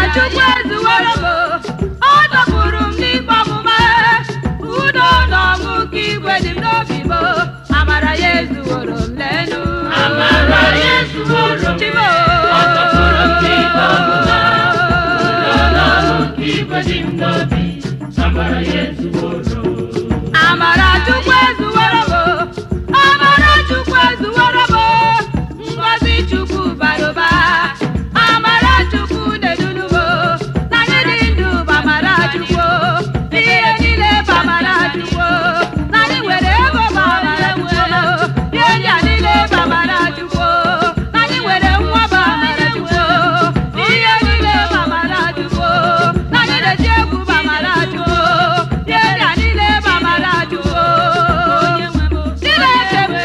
Chukwu ezuworo m ọ dọpụrụ m n'ikpe ọmụma udo na ọṅụ nke igwe dị m n'obi m amara ya ezuworo m lenu Amara ya ezuworo m, Chimo. ọ dọpụrụ m n'ikpe ọmụma. Udo na ọṅụ nke igwe dị m n'obi, amara ya ezuworo m. amara Chukwu ezuworo m amara Chukwu ezuworo m ngọzi Chukwu bara ụba amara Chukwu na-edunu m na anyị dị ndụ bụ amara Chukwu ihe niile bụ amara Chukwu na anyị nwere ego bụ amara Chukwu ihe ndị a niile bụ amara Chukwu na anyị nwere nwa bụ amara Chukwu ihe niile bụ amara Chukwu na anyị na-eji egwu bụ amara Chukwu ihe ndị a niile bụ amara Chukwu Chineke m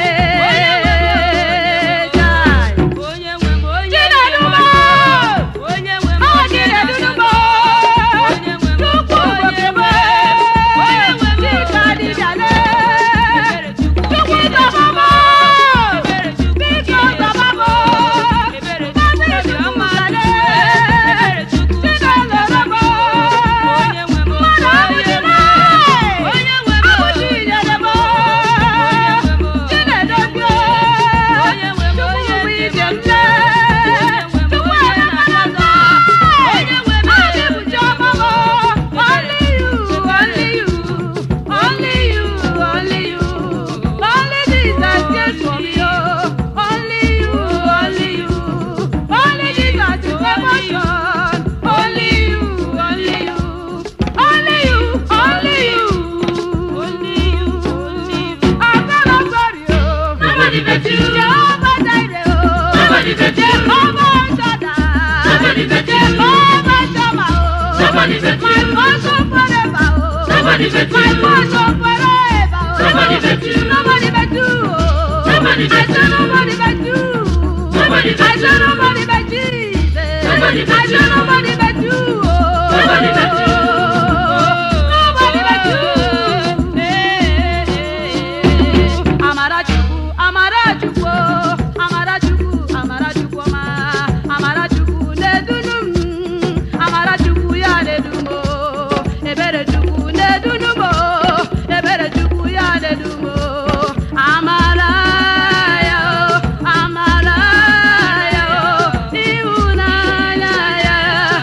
lee jai Chinedumo ọ Chinedumo Chukwu okebe Chika dịbịale Chukwu zọbọbọ Biko zọbọbọ Mmadụ ọmale Chinelorobọ Mmadụ ọbụdịle Abụchi inyelebo Chinedobio Chukwu bụ ije mle Chukwu emekọta Adị bụ chiọmọmọ Only you, only you Only you, only you Only Jesus cares for me, oh Only you, only you Only Jesus is emotion Only you, only you Only you, only you Only you, only you I'm not sorry, oh Nobody but you. Jehovah Jireh, oh Nobody but you. Jehovah Shaddai Nobody but you. Jehovah Shammah, oh Nobody but My you. portion forever, oh Nobody but My you. portion forever, oh Nobody but you. Nobody but you, oh Nobody but I said you. nobody but you Nobody but I said you. nobody but Jesus Nobody but I said you. nobody but you, oh Nobody but you. Nobody but you Eh, eh, eh. Amarachukwu, Amarachukwu, Amarachukwu, Amarachukwu ọma, Amarachukwu na-edunu m, Amarachukwu ya na-edu m, Eberechukwu na-edunu m, Eberechukwu ya na-edu m, Amara ya, Amara ya, ịhụnanya ya,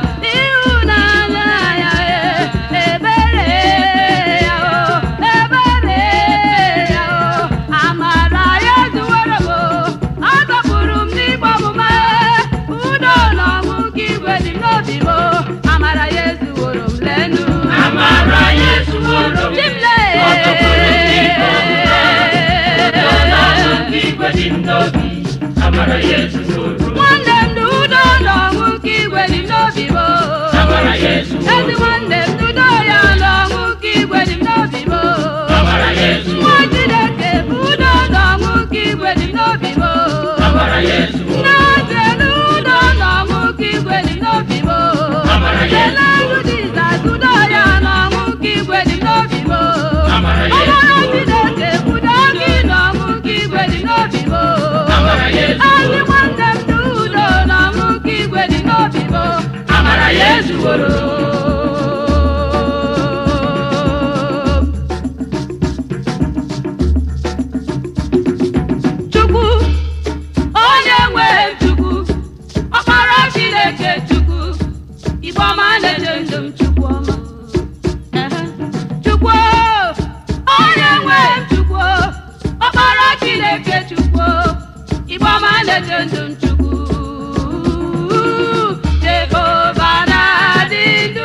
ịhụnanya ya, ebere ya, ebere ya, amara ya zuwere m, ọ dọpụrụ m n'igbe ọmụma, udo na ọṅụ nke igwe dị n'obi m, amara ya ezuworo m lenu. Amara ya ezuworo m, Chimle. ọ dọpụrụ m n'ikpe ọmụma. Udo na ọṅụ nke igwe dị m n'obi, amara ya ezuworo m. nwanne m na udo na ọṅụ nke igwe dị n'obi m Amara ya ezuworo ezi m. nwanne m na udo ya na ọṅụ nke igwe dị n'obi m Amara ya ezuworo nwa m. Chineke bụ udo na ọṅụ nke igwe dị n'obi m Amara ya ezuworo m. na-eche na udo na ọṅụ nke igwe dị n'obi m Amara ya Kelelu Jizọs udo ya na ọṅụ nke igwe dị n'obi m Amara ya ọbara ezuworo m. Chineke udo gị na ọṅụ nke igwe dị n'obi m Amara ya ezuworo m. ezi nwanne m na udo na ọṅụ nke igwe dị n'obi m Amara ya ezuworo m. Chukwu onye nwe Chukwu ọkpara Chineke Chukwu Igbo ọma na-eche ndụ m Chukwu ọma Ehe. Chukwu onye nwe Chukwu ọkpara Chineke Chukwu Igbo ọma na-eche ndụ m Chukwu Jehova na-adị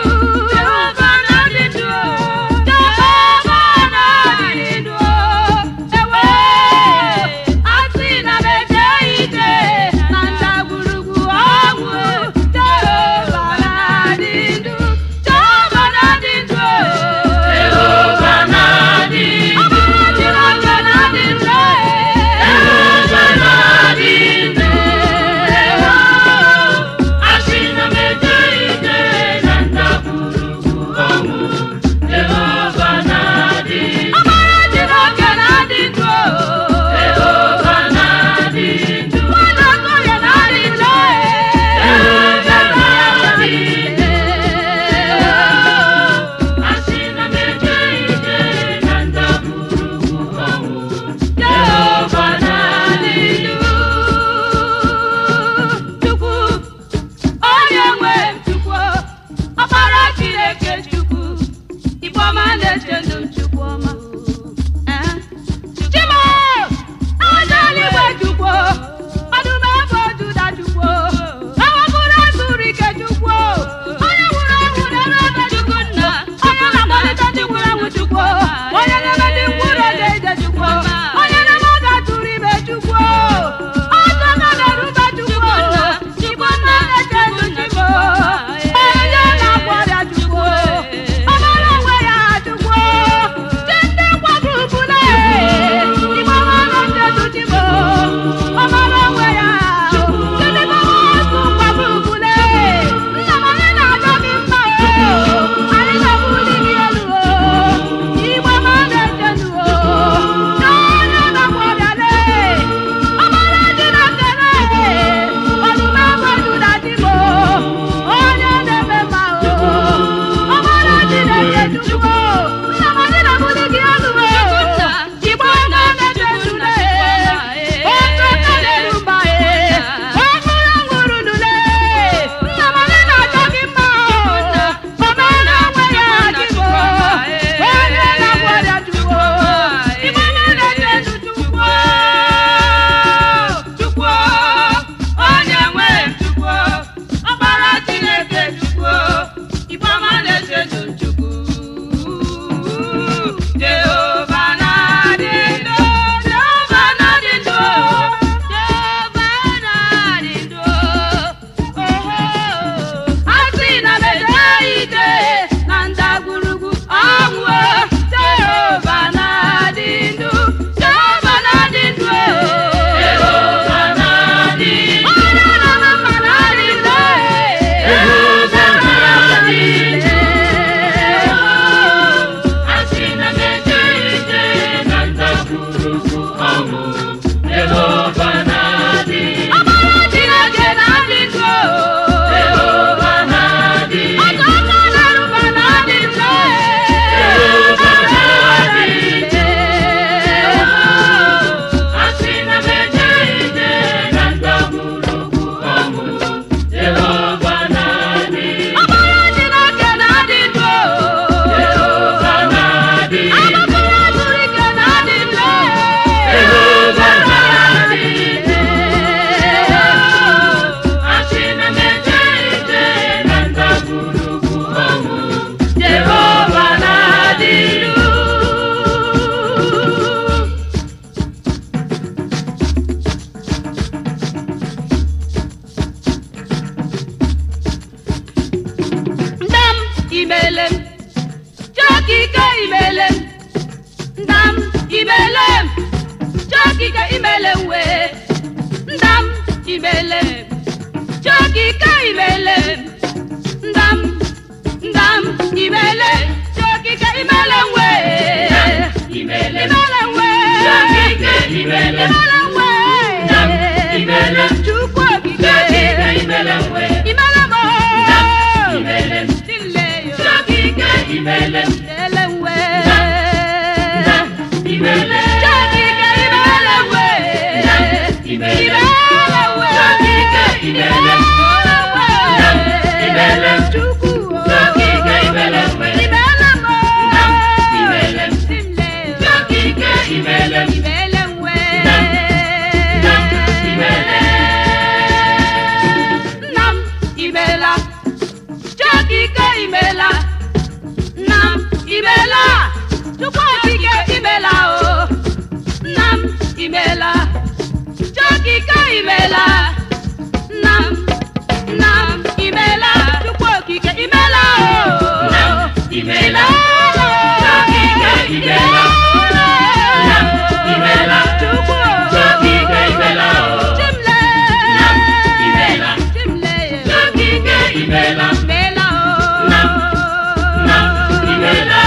imele m chokike imele m wee ndam imele m chokike imele m ndam ndam imele chokike imele m wee imele imele m wee Chokike imele m. imele m wee Ndam imele m. chukwu okike Chokike imele m wee. imele m Ndam imele m. dile yo Chokike imele m. imele m wee Ndam imele m. chokike imele m wee Ndam imele m. imele m wee Chokike imele m. Ndam imele m. chukwu Chokike imele m wee. imele m Ndam imele m. dile yo Chokike imele m. imele m wee Ndam imele m. nna m imela chokike imela nna m imela chukwu okike imela o nna m imela chokike imela nna m nna m imela chukwu okike imela o Nna m imela. Chokike imela. Nna m imela. chukwu Chokike imela o. chimle Nna m imela. chimle Chokike imela. imela o Nna m Nna m imela.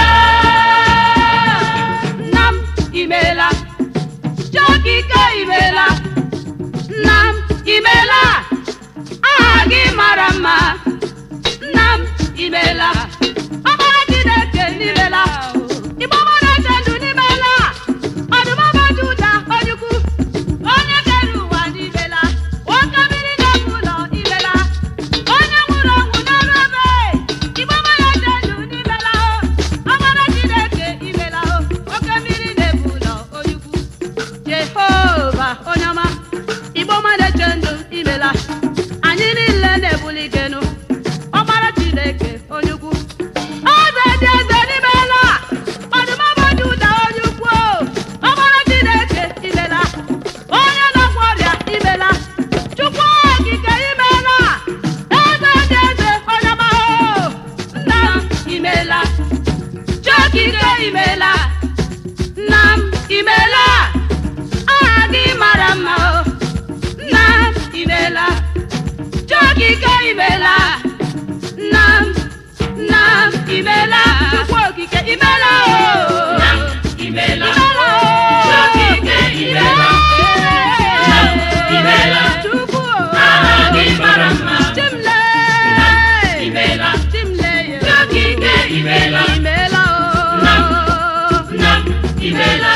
nna m imela chokike imela nna m imela aha gị mara mma nna m imela ọkpara chineke n'imela igbo mara eze ndụ n'imela ọdụmọbọdụ ụda onyukwu onye kere ụwa n'imela nwoke mmiri na-ebu ụlọ imela onye nwụrụ ọnwụ n'ọrụ ebe igbo mara eze ndụ n'imela ọkpara chineke imela oke mmiri na-ebu ụlọ onyukwu jehova onye ọma igbo mara eze ndụ imela anyị niile na-ebuli genu ọkpara chineke onye ukwu eze dị eze n'imela ọdụmọbọdụ ụda onye ukwu ọkpara chineke imela onye na-agwọ ọrịa imela chukwu okike imela eze dị eze onye ọma o nna m imela chokike imela nna m imela aha gị mara mma o nna m imela chokike imela nna m nna m imela chukwu okike imela o Nna m imela. imela o Chokike imela. Nna m imela. chukwu o Aha gị mara mma. chimle Nna m imela. chimle yo Chokike imela. imela o Nna m Nna m imela.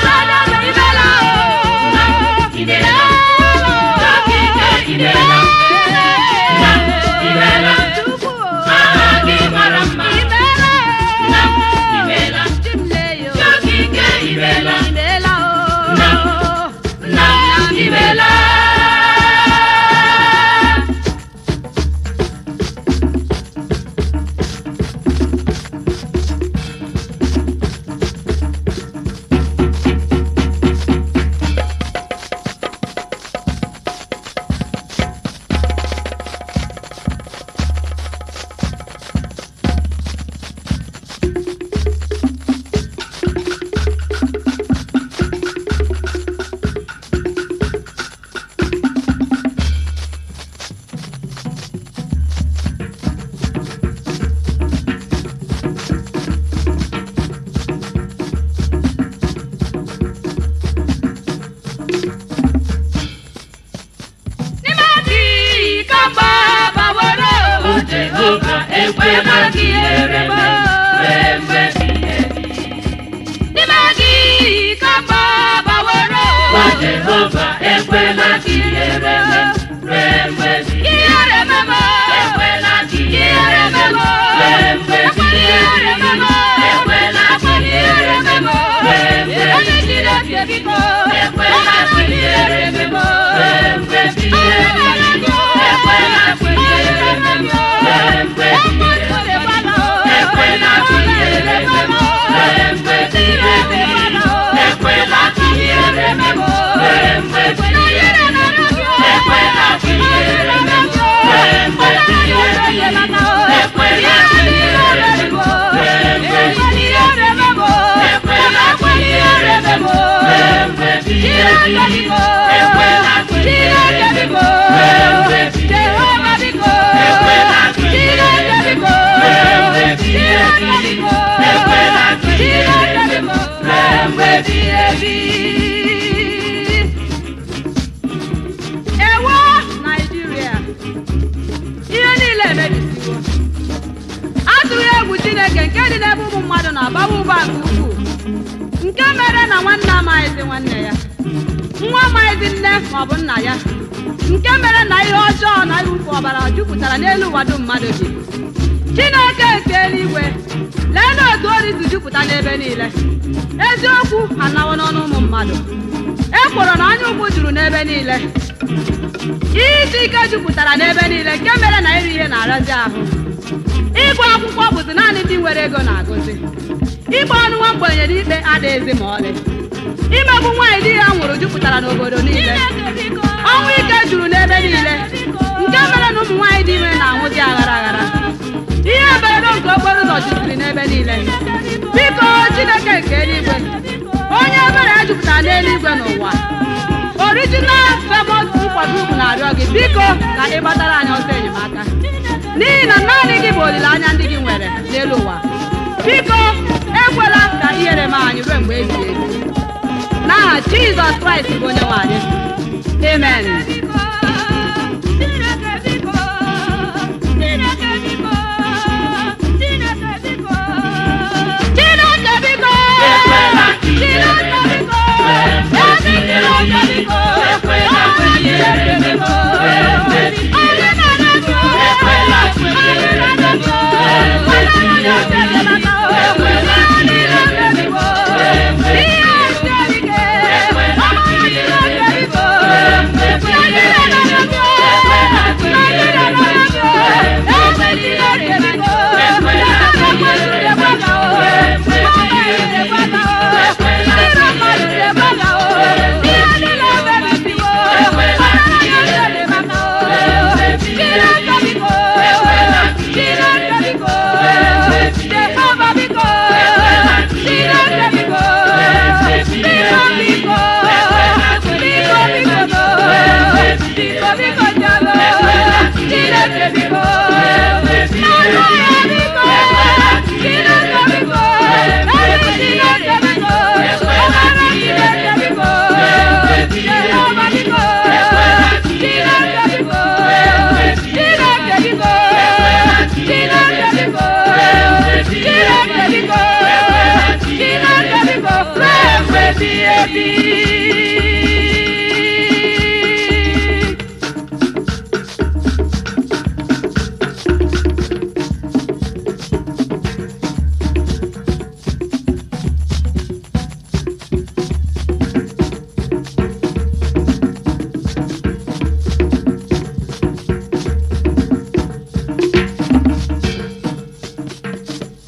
imela. Nna m imela. Aha gị mara mma. Nna m imela. Chokike imela. Nna m Nna m imela. O Jehova ekwela ka ihere m ree mgbe ebighị ebi. O Jehova ekwela ka ihere m ree mgbe ebighị ebi. Ekwela ka ihere m ree mgbe ebighị ebi. Ekwela ka ihere m ree mgbe ebighị ebi. Ekwela ka ihere m ree mgbe ebighị ebi. Ekwela ka ihere m ree mgbe ebighị ebi. Ekwela ka ihere m ree mgbe ebighị ebi. Ekwela ka ihere m ree mgbe ebighị ebi. Ekwela ka ihere m ree mgbe ebighị ebi. Ekwela ka ihere m ree mgbe ebighị ebi. Ekwela ka ihere m ewo naijiria ihe niile emebisiwo atụghị egwu chineke nke dị n'ebe ụmụ mmadụ na-abawa ụba nke ukwuu nke mere na nwanne amaghịzi nwanne ya nwa amaghịzi nne maọbụ nna ya nke mere na ihe ọjọọ na iwufu ọbara jupụtara n'elu ụwa dum mmadụ bi chineke nke eluigwe lee na otu ori si jupụta n'ebe niile eziokwu anawo n'ọnụ ụmụ mmadụ ekworo na anya ukwu juru n'ebe niile ihe isi ike jupụtara n'ebe niile nke mere na iri ihe na-arazi ahụ ịgụ akwụkwọ bụzi naanị ndị nwere ego na-agụzi ịgba ọnụ nwa mgbenye n'ikpe adịghịzi ma ọlị imegbu nwaanyị di ya nwụrụ jupụtara n'obodo niile ọnwụ ike juru n'ebe niile nke mere na ụmụ nwaanyị dị ime na-anwụzi aghara aghara ihe mberede nke okporo ụzọ jupụtara n'ebe niile biko chineke nke eluigwe onye ebere ya jupụtara n'eluigwe n'ụwa original famous nkwado ugwu na-arịọ gị biko ka ị gbatara anyị ọsọ enyemaka n'ihi na naanị gị bụ olileanya ndị gị nwere n'elu ụwa biko ekwela ka ihere mee anyị ruo mgbe ebighị ebi n'aha jizọs kraịst bụ onye nwe anyị amen chineke biko Ekwela ka ihere chineke mee. biko Wee ezi chineke biko Ekwela ka ihere mee. Wee Onye na-eme biko Ekwela ka ihere onye mee. na-eme biko Wee onye na-eme biko Ekwela ka ihere mee. biko Wee ihe siri ike Ekwela ka ọmụmụ ihere mee. chineke biko Wee onye na-eme biko Ekwela ka onye ihere na-eme mee. biko ezi chineke biko Ekwela ka ndị ihere mee. mmadụ na-ekweta o ndị mmadụ na-ekweta o ihe niile emebisiwo onye na-eme maka o chineke biko chineke biko jehova biko chineke biko biko biko biko biko no biko biko jalo chineke biko n'aka ya biko chineke biko ezi chineke biko ọbara chineke biko jehova biko chineke biko chineke biko chineke biko chineke biko chineke biko ruo mgbe ebighị ebi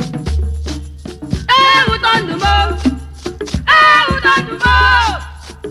ewuto ndụ m ewuto ndụ m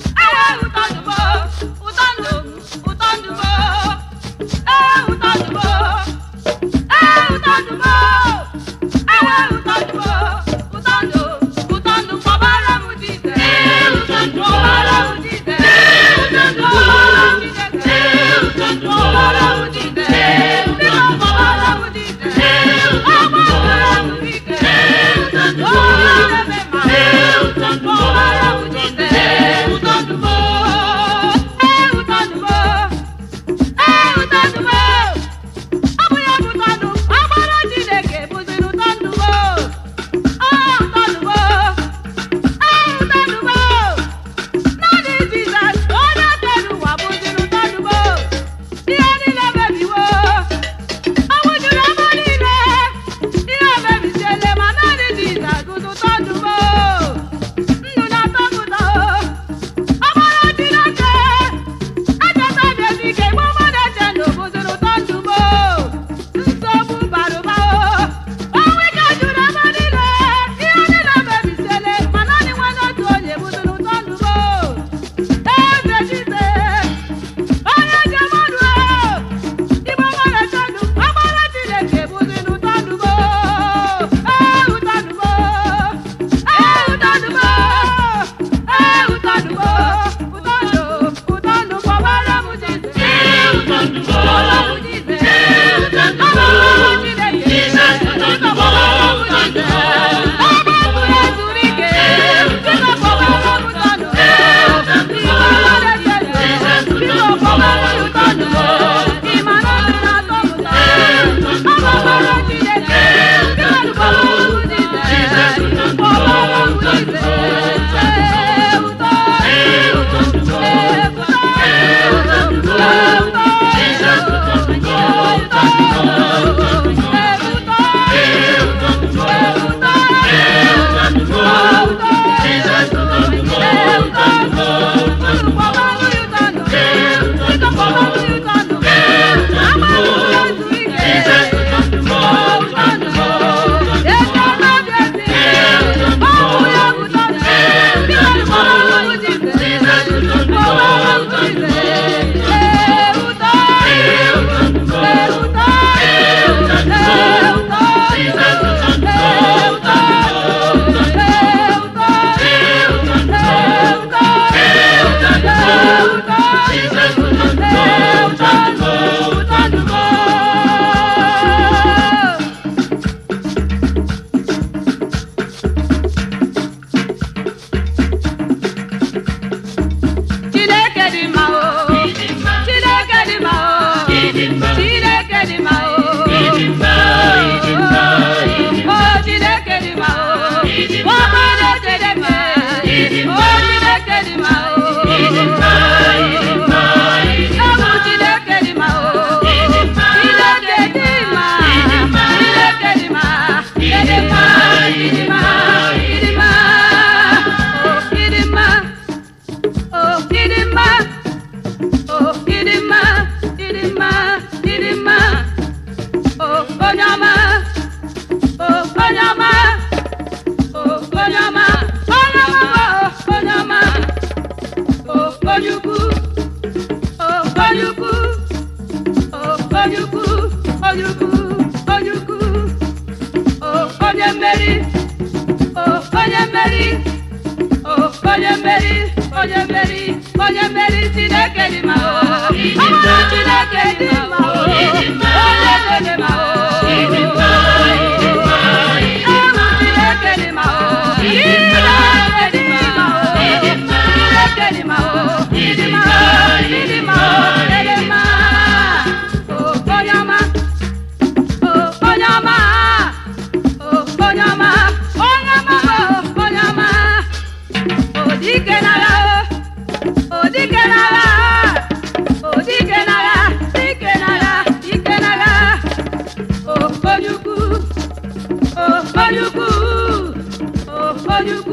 mmeri o onye mmeri o onye mmeri onye mmeri onye mmeri chineke dị ma o ọmụrụ chineke dị ma o onye dị ma o Ịdị mma, ịdị mma, ịdị mma. Ewu chineke dị ma o Ịdị mma, chineke dị ma o ịdị mma. chineke dị ma o Ịdị ịdị ma mma, o ịdị ịdị ma o ịdị mma o onye ọma o onye ọma o onye ọma onye ọma o onye ọma o dike n'agha o o dike n'agha o dike n'agha dike n'agha dike n'agha o onye ukwu o onye ukwu o onye ukwu